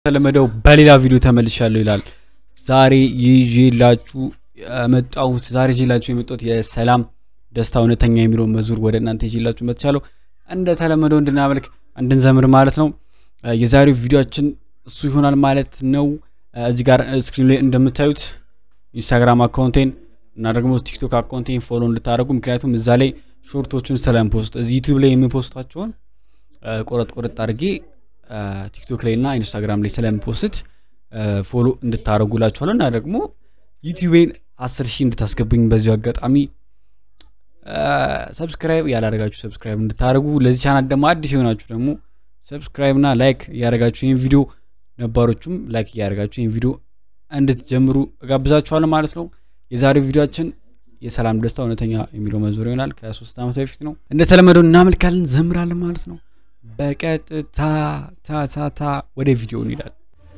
ተለመደው በሌላ ቪዲዮ ተመልሻለሁ ይላል። ዛሬ ይዤላችሁ የመጣሁት ዛሬ ይዤላችሁ የመጣሁት የሰላም ደስታ እውነተኛ የሚለውን መዝሙር ወደ እናንተ ይዤላችሁ መጥቻለሁ። እንደ ተለመደው እንድናመልክ እንድንዘምር ማለት ነው። የዛሬው ቪዲዮችን እሱ ይሆናል ማለት ነው። እዚህ ጋር ስክሪን ላይ እንደምታዩት ኢንስታግራም አካውንቴን እና ደግሞ ቲክቶክ አካውንቴን ፎሎ እንድታደርጉ ምክንያቱም እዛ ላይ ሾርቶቹን ስለምፖስት እዚህ ዩቲዩብ ላይ የምፖስታቸውን ቆረጥ ቆረጥ አድርጌ ቲክቶክ ላይ እና ኢንስታግራም ላይ ስለምፖስት ፎሎ እንድታደርጉላችኋለሁ እና ደግሞ ዩቲዩቤን አስር ሺህ እንድታስገቡኝ በዚሁ አጋጣሚ ሰብስክራይብ ያላደረጋችሁ ሰብስክራይብ እንድታደርጉ ለዚህ ቻናል ደግሞ አዲስ የሆናችሁ ደግሞ ሰብስክራይብ እና ላይክ እያደረጋችሁ ይህን ቪዲዮ ነባሮቹም ላይክ እያደረጋችሁ ይህን ቪዲዮ እንድትጀምሩ እጋብዛችኋለሁ ማለት ነው። የዛሬው ቪዲዮችን የሰላም ደስታ እውነተኛ የሚለው መዝሙር ይሆናል። ከሶስት ዓመት በፊት ነው። እንደተለመደው እናመልካለን፣ ዘምራለን ማለት ነው። በቀጥታ ታታታ ወደ ቪዲዮ እንሄዳለን።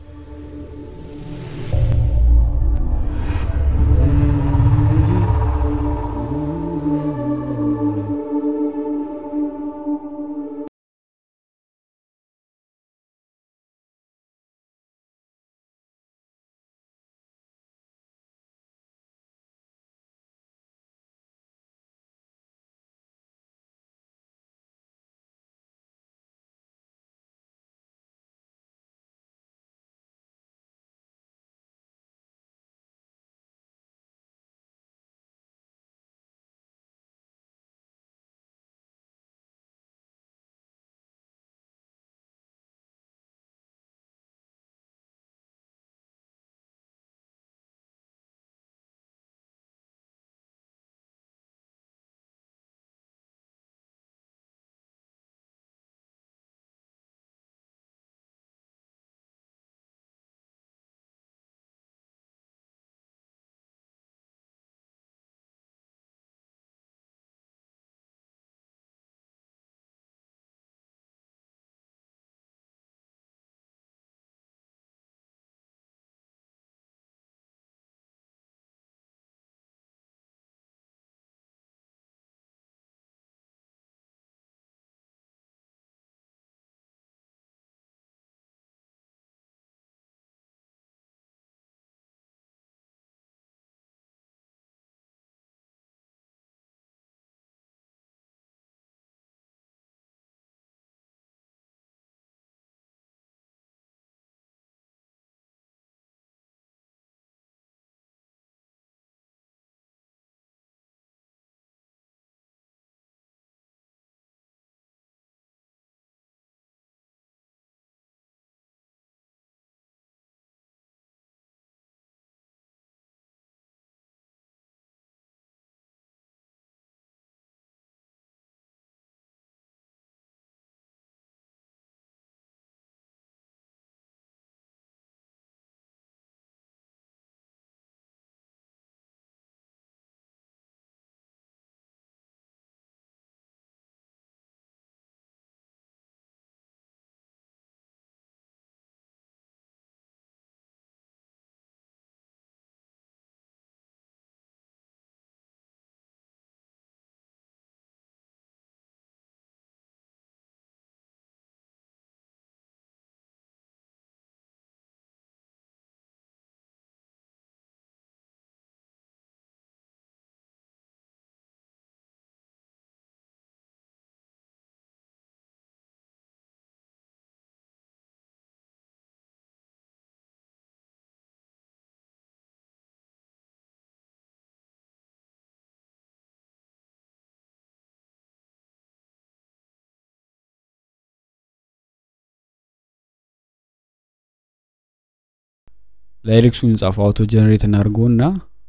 ላይሪክሱን ጻፈው አውቶ ጀነሬት እናድርገው እና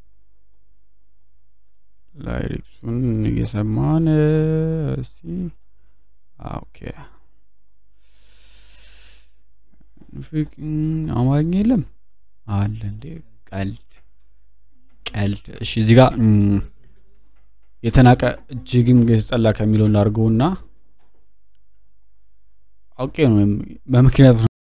ላይሪክሱን እየሰማን እስቲ ኦኬ። አማርኛ የለም አለ እንዴ? ቀልድ ቀልድ። እሺ እዚህ ጋር የተናቀ እጅግም የተጠላ ከሚለው እናድርገው እና አውቄ ነው በምክንያት ነው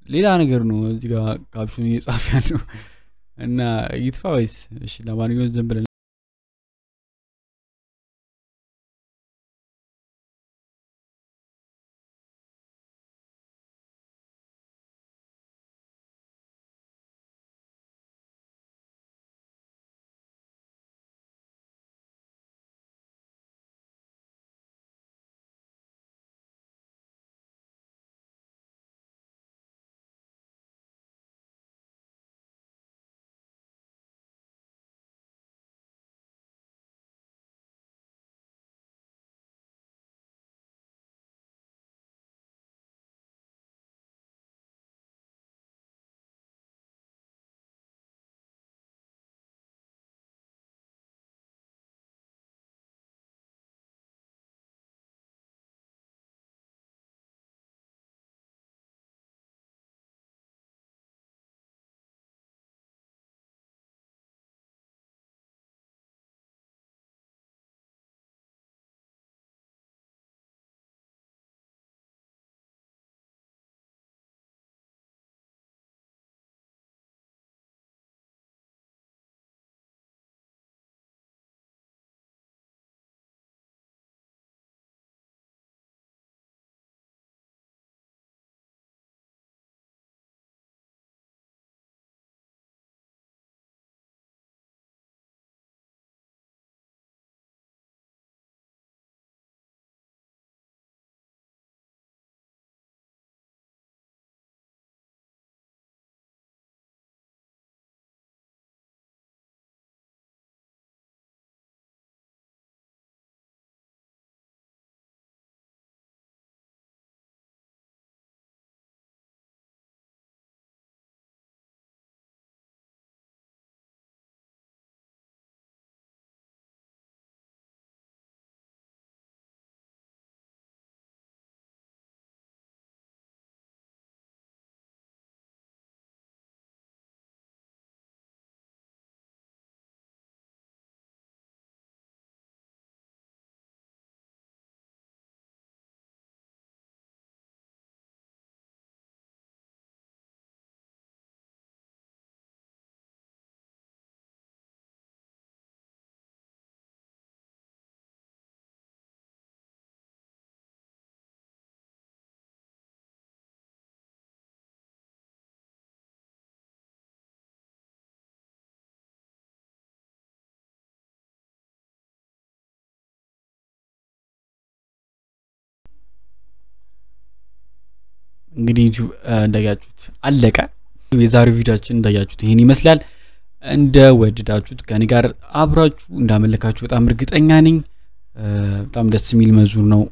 ሌላ ነገር ነው እዚህ ጋር ካፕሽኑ እየጻፈ ያለው እና ይጥፋ ወይስ? እሺ ለማንኛውም ዝም ብለን እንግዲህ ዩቲዩብ እንዳያችሁት አለቀ። የዛሬው ቪዲዮችን እንዳያችሁት ይህን ይመስላል። እንደ ወደዳችሁት ከኔ ጋር አብራችሁ እንዳመለካችሁ በጣም እርግጠኛ ነኝ። በጣም ደስ የሚል መዝሙር ነው።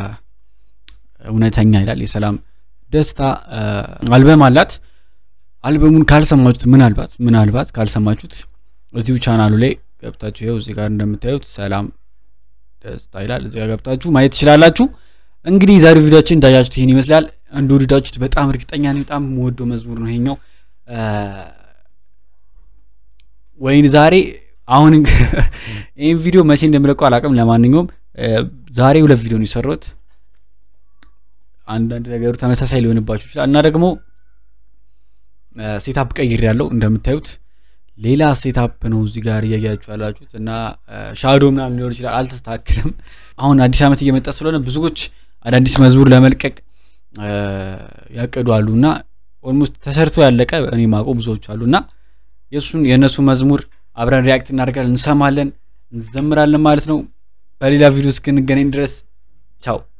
እውነተኛ ይላል። የሰላም ደስታ አልበም አላት። አልበሙን ካልሰማችሁት ምናልባት ምናልባት ካልሰማችሁት እዚሁ ቻናሉ ላይ ገብታችሁ ይኸው እዚህ ጋር እንደምታዩት ሰላም ደስታ ይላል። እዚህ ጋር ገብታችሁ ማየት ትችላላችሁ። እንግዲህ የዛሬው ቪዲዮችን እንዳያችሁት ይህን ይመስላል። እንደወደዳችሁት በጣም እርግጠኛ ነኝ። በጣም የምወደው መዝሙር ነው ይሄኛው። ወይን ዛሬ አሁን ይህን ቪዲዮ መቼ እንደምለቀው አላውቅም። ለማንኛውም ዛሬ ሁለት ቪዲዮ ነው የሰራሁት። አንዳንድ ነገሩ ተመሳሳይ ሊሆንባችሁ ይችላል እና ደግሞ ሴታፕ ቀይር ያለው እንደምታዩት ሌላ ሴታፕ ነው እዚህ ጋር እያያችሁ ያላችሁት እና ሻዶ ምናምን ሊሆን ይችላል። አልተስተካክልም። አሁን አዲስ ዓመት እየመጣ ስለሆነ ብዙዎች አዳዲስ መዝሙር ለመልቀቅ ያቅዱ አሉ እና ኦልሞስት ተሰርቶ ያለቀ እኔ ማውቀው ብዙዎች አሉ እና የእሱን የእነሱ መዝሙር አብረን ሪያክት እናደርጋለን፣ እንሰማለን፣ እንዘምራለን ማለት ነው። በሌላ ቪዲዮ እስክንገናኝ ድረስ ቻው።